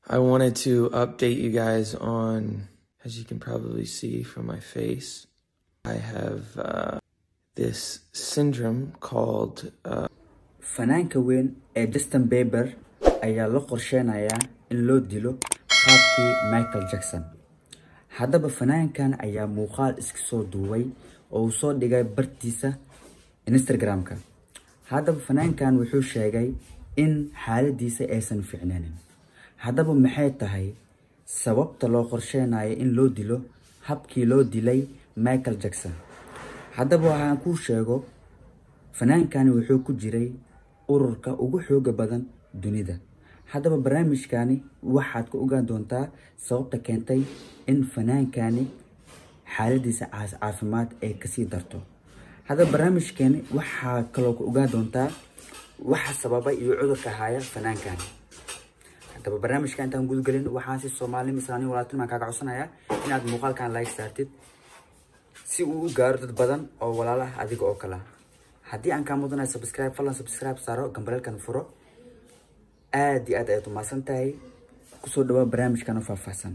I wanted to update you guys on, as you can probably see from my face, I have uh, this syndrome called uh, fanaanka weyn ee justin bieber ayaa la qorsheynayaa in loo dilo qaabkii michael jackson haddaba fanaankan ayaa muuqaal iska soo duubay oo uu soo dhigay bartiisa instagram-ka haddaba fanaankan wuxuu sheegay in xaaladiisa aysan ficnanin haddaba maxay tahay sababta loo qorsheynayo in loo dilo habkii loo dilay michael jackson haddaba waxaan kuu sheego fanaankani wuxuu ku jiray ururka ugu xooga badan dunida haddaba barnaamijkani waxaad ka ogaan doontaa sababta keentay in fanaankani xaaladiisa caafimaad ay kasii darto haddaba barnaamijkani waxaa kaloo ka ogaan doontaa waxa sababa iyo cudurka haya fanaankani haddaba barnaamijka intaan gudgelin waxaan si soomaalnimo islaamnimo walaaltinimo kaaga codsanayaa inaad muuqaalkan like saartid si uu u gaaro dad badan oo walaalaha adiga oo kala haddii aan kaa mudanayo subscribe fadlan subscribe saaro gambareelkan furo aad iyo aad ayaad umahadsan tahay kusoo dhawaa barnaamijkan oo faahfaahsan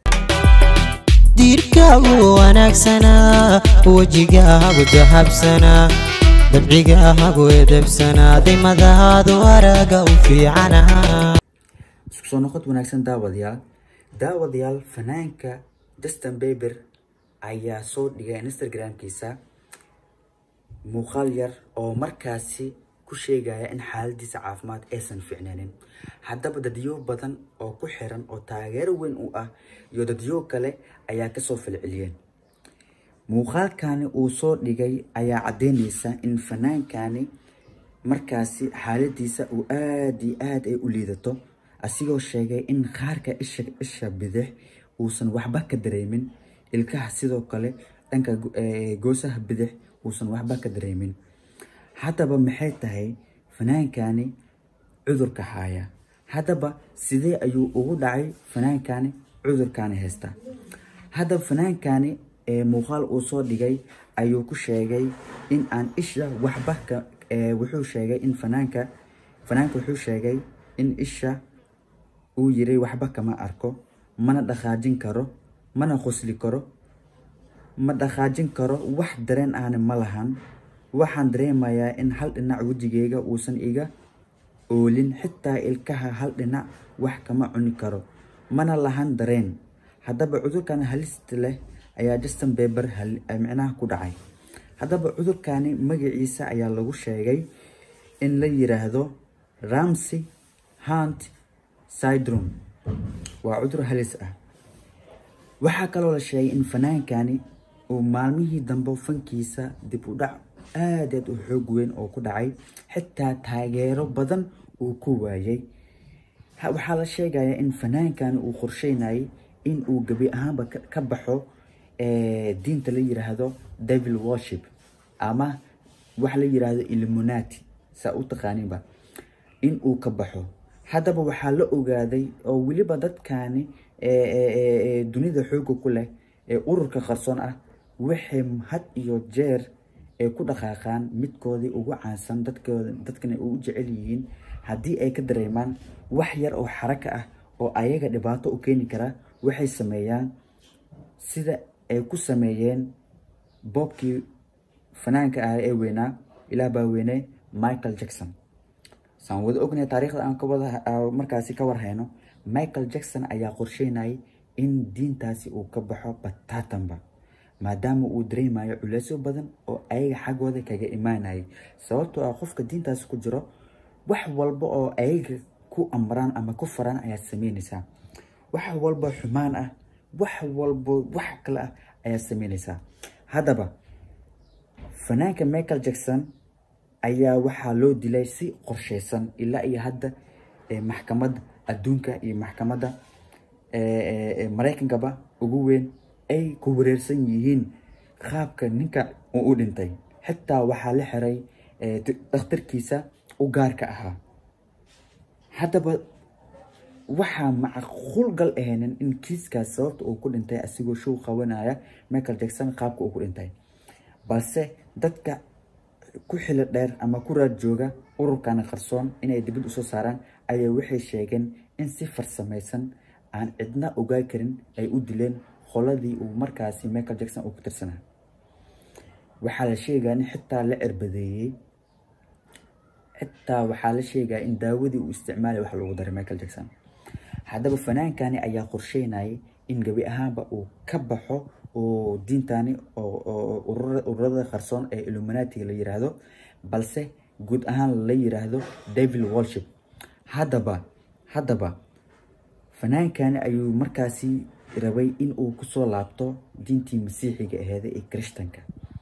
diirkaagu wanaagsanaa wejigaagu dahabsanaa dabcigaagu edebsanaa dimadaadu araga u fiicanaha isku soo noqod wanaagsan daawadayaal daawadayaal fanaanka justin bieber ayaa soo dhigay instagram-kiisa muuqaal yar oo markaasi ku sheegaya in xaaladiisa caafimaad aysan ficnanin haddaba dadyo badan oo ku xiran oo taageero weyn u ah iyo dadyo kale ayaa kasoo falceliyeen muuqaalkani uu soo dhigay ayaa caddeyneysa in fanaankani markaasi xaaladiisa uu aada iyo aada ay u liidato asigoo sheegay in qaarka isha isha bidix uusan waxba ka dareemin ilkaha sidoo kale dhanka goosaha bidix uusan waxba ka dareemin haddaba maxay tahay fanaankani cudurka haya haddaba sidee ayuu ugu dhacay fanaankani cudurkani haysta haddaba fanaankani muuqaal uu soo dhigay ayuu ku sheegay in aan isha waxba ka wuxuu sheegay in fanaanka fanaanka wuxuu sheegay in isha uu yiri waxba kama arko mana dhaqaajin karo mana qosli karo ma dhaqaajin karo wax dareen ahna ma lahan waxaan dareemayaa in hal dhinac wejigeyga uusan iga oolin xitaa ilkaha hal dhinac wax kama cuni karo mana lahan dareen haddaba cudurkan halista leh ayaa justin bieber micnaha ku dhacay haddaba cudurkani magaciisa ayaa lagu sheegay in la yiraahdo ramsey hunt syndrome waa cudur halis ah waxaa kaloo la sheegay in fanaankani uu maalmihii dambe fankiisa dib u dhac aad aad u xoog weyn oo ku dhacay xitaa taageero badan uu ku waayay waxaa la sheegayaa in fanaankani uu qorsheynayay in uu gebi ahaanba ka baxo diinta la yiraahdo devil worship ama wax la yiraahdo illuminati saa u taqaaniinba in uu ka baxo haddaba waxaa la ogaaday oo weliba dadkani dunida xooga ku leh ee ururka qarsoon ah waxay had iyo jeer ay ku dhaqaaqaan midkoodii ugu caansan dadkooda dadkana u jecel yihiin haddii ay ka dareemaan wax yar oo xaraka ah oo ayaga dhibaato u keeni kara waxay sameeyaan sida ay ku sameeyeen boobkii fanaanka ah ee weynaa ilaah baa weyne michael jackson saan wada ognahay taariikhda aan kawada markaasi ka warhayno michael jackson ayaa qorsheynayay in diintaasi uu ka baxo bataatanba maadaama uu dareemayo culeysyo badan oo ayaga xaggooda kaga imaanayay sababtoo ah qofka diintaasi ku jiro wax walba oo ayaga ku amraan ama ku faraan ayaad sameynaysaa wax walba xumaan ah wax walba wax kale ah ayaad sameynaysaa haddaba fanaanka michael jackson ayaa waxaa loo dilay si qorsheysan ilaa iyo hadda maxkamadda adduunka iyo maxkamadda maraykankaba ugu weyn ay ku wareersan yihiin qaabka ninka uu u dhintay xitaa waxaa la xiray dhakhtarkiisa u gaarka ahaa haddaba waxaa macquul gal ahaynin in kiiskaas sababta uu ku dhintay asigoo show qabanaya michael jackson qaabka uu ku dhintay balse dadka ku xilo dheer ama ku raad jooga ururkani qarsoon inay dibad usoo saaraan ayaa waxay sheegeen in si farsamaysan aan cidna ogaa karin ay u dileen qoladii uu markaasi michael jackson uu ku tirsanaa waxaa la sheegaa in xitaa la cirbadeeyey xitaa waxaa la sheegaa in daawadii uu isticmaalay wax loogu daray michael jackson haddaba fanaankani ayaa qorsheynayay in gebi ahaanba uu ka baxo oo diintani oo ururada qarsoon ee illuminatiga la yiraahdo balse guud ahaan la yiraahdo devil worship haddaba haddaba fanaankani ayuu markaasi rabay in uu kusoo laabto diintii masiixiga aheeda ee kirishtanka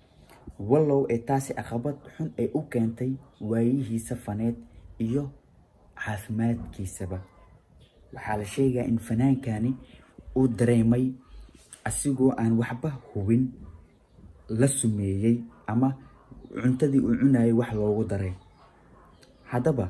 wallow ee taasi caqabad xun ay u keentay waayihiisa faneed iyo caafimaadkiisaba waxaa la sheegaa in fanaankani uu dareemay asigoo aan waxba hubin la sumeeyey ama cuntadii uu cunayay wax loogu daray haddaba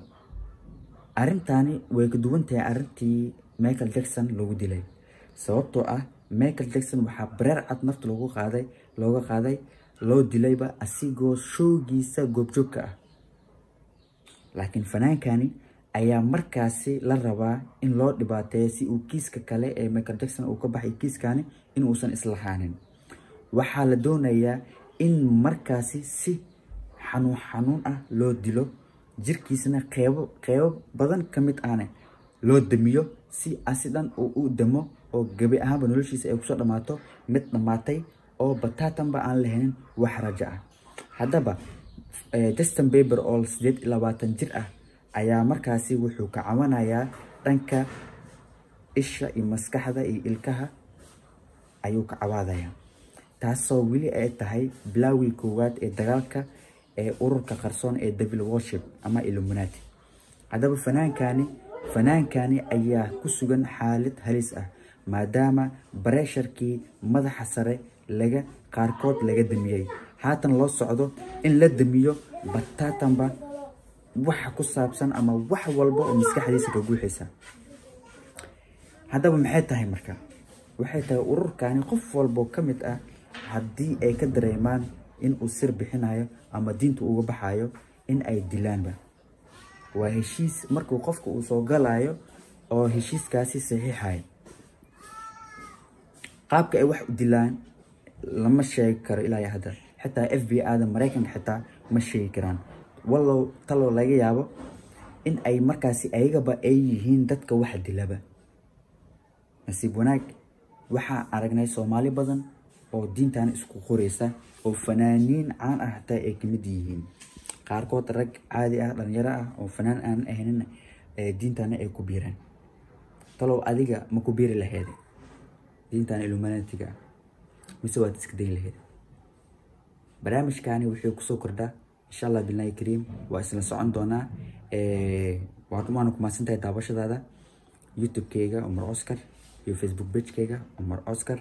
arrintani way ka duwan tahay arrintii michael jackson lagu dilay sababtoo ah michael jackson waxaa bareer cad nafta loogu qaaday looga qaaday loo dilayba asigoo showgiisa goobjoogka ah laakiin fanaankani ayaa markaasi la rabaa in loo dhibaateeyo si uu kiiska kale ee michael jackson uu ka baxay kiiskani in uusan islahaanin waxaa la doonayaa in markaasi si xanuun xanuun ah loo dilo jirkiisana qeybo qeybo badan ka mid ahne loo damiyo si asi dhan uu u damo oo gebi ahaanba noloshiisa ay kusoo dhammaato mid dhammaatay oo bataatanba aan lahayn wax rajo ah haddaba justin baber oo sideed iyo labaatan jir ah ayaa markaasi wuxuu ka cawanayaa dhanka isha iyo maskaxda iyo ilkaha ayuu ka cawaadayaa taasoo weli ay tahay bilaawii koowaad ee dagaalka ee ururka qarsoon ee devil worship ama illuminati haddaba fanaankani fanaankani ayaa ku sugan xaalad halis ah maadaama bareesharkii madaxa sare laga qaarkood laga damiyey haatan loo socdo in la damiyo bataatanba waxa ku saabsan ama wax walba oo maskaxdiisa ka guuxaysa haddaba maxay tahay marka waxay tahay ururkani qof walboo ka mid ah haddii ay ka dareemaan in uu sir bixinayo ama diinta uga baxayo in ay dilaanba waa heshiis markuu qofka uu soo galayo oo heshiiskaasi saxiixayo qaabka ay wax u dilaan lama sheegi karo ilaa iyo hadda xitaa f b ada maraykanka xitaa ma sheegi karaan wallow taloo laga yaabo in ay markaasi ayagaba ay yihiin dadka wax dilaba nasiib wanaag waxaa aragnay soomaali badan oo diintan isku qoreysa oo fanaaniin caan ah hataa ay kamid yihiin qaarkood rag caadi ah dhalinyaro ah oo fanaan aan ahanin diintana ay ku biiraan talow adiga ma ku biiri laheed diintan illuminatiga ah mise waad iska dayn laheyd barnaamijkani wuxuu kusoo kordhaa insha allah bilaahi kariim waa isla socon doonaa waana kumaasan tahay daawashadaada youtube-keyga umar oscar iyo facebook page-keyga umar oscar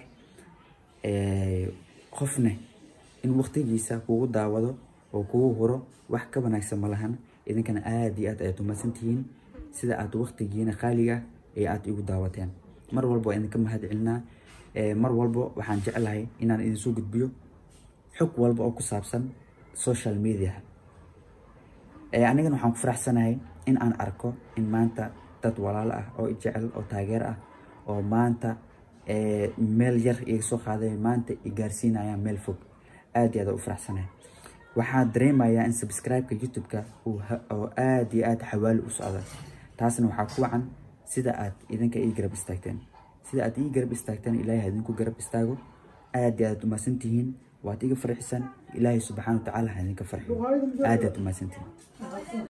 qofne in waqtigiisa kugu daawado oo kugu huro wax ka wanaagsan ma lahan idinkana aada iyo aad ayaad umaasan tihiin sida aad waqtigiina qaaliga ee aad igu daawateen mar walba waa idinka mahad celinaa mar walba waxaan jeclahay inaan idinsoo gudbiyo xog walba oo ku saabsan social media anigana waxaan ku faraxsanahay in aan arko in maanta dad walaalo ah oo jecel oo taageer ah oo maanta meel yar iga soo qaaday maanta i gaarsiinayaan meel fog aad iyo aad u faraxsanahay waxaan dareemayaa in subscribe-ka youtube-ka oo aad iyo aad xawaali u socda taasna waxaa ku wacan sida aad idinka ii garab istaagteen sida aad ii garab istaagteen ilaahay hadinku garab istaago aad iyo aad umaasan tihiin waad iga farxisaan ilaahay subxaana wa tacaala ha idinka farxiyo aad aad umaasan tihiin